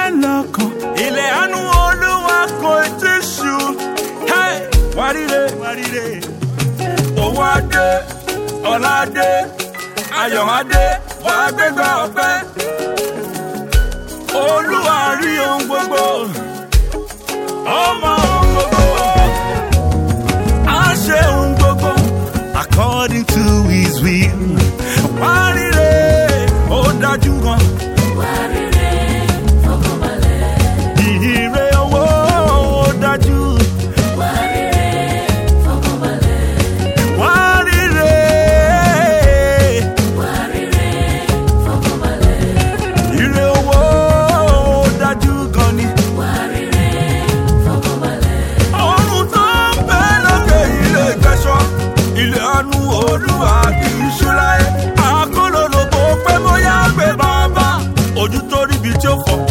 lọ́kàn. ilẹ̀ àánú olúwa kò tí ṣú. Hey! wárìrè wárìrè. owó adé ọlá adé ayọ̀ adé wàá gbégbá ọpẹ́. olúwa rí ohun gbogbo. ọmọ ohun gbogbo. á ṣe ohun gbogbo. according to his will. wárìrè ó dájú gan. Ìhìnrere owó ó dájú. Wárìrè. Ìrè owó ó dájú gan ni. Ọ̀run tó ń bẹ lókè ilé ìgbẹ́sọ̀. Ilé àánú olúwa kì í ṣú láyé. Àkólólobó pé bóyá gbé bàbá. Ojú tó ríbi tí ó fọ̀